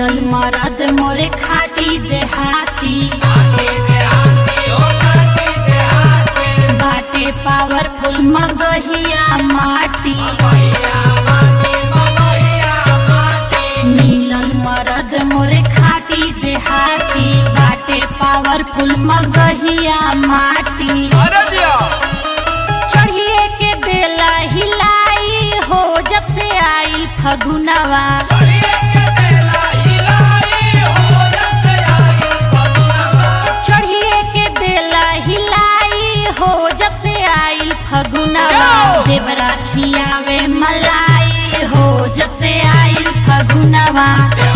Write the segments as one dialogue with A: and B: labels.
A: मिलल मरद मोरे खाटी देहाती बाटे पावरफुल मगहिया माटी मिलल मरद मोरे खाटी देहाती बाटे पावरफुल मगहिया माटी
B: अरे जिया
A: चढ़िए के देला हिलाई हो जब से आई फगुनवा चढ़िए के देला हिलाई हो जब से आई फगुनवा
B: जाओ।
A: देवरा खियावे मलाई हो जब से आई फगुनवा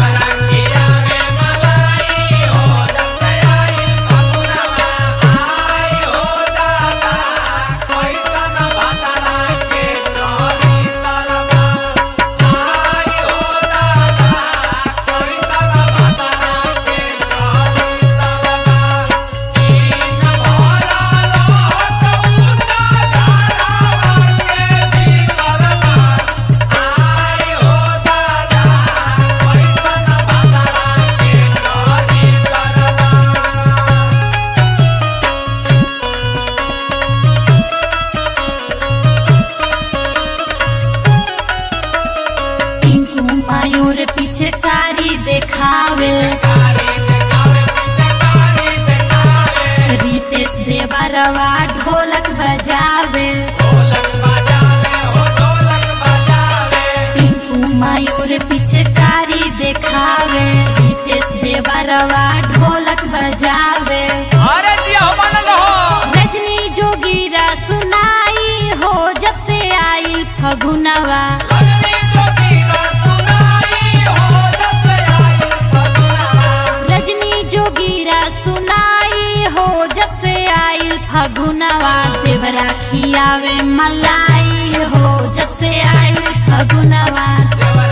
A: टिंकू मायूर पीछे कारी देखावे रितेश देवरवा ढोलक बजावे टिंकू मायूर पीछे कारी देखावे रितेश देवरवा ढोलक बजावे
B: अरे जिया हो मानल रहो
A: रजनी जोगीरा सुनाई हो जब से आई फगुनवा रजनी जोगीरा सुनाई हो जब से आई फगुनवा देवरा खियावे मलाई हो जब से आई फगुनवा
B: देवरा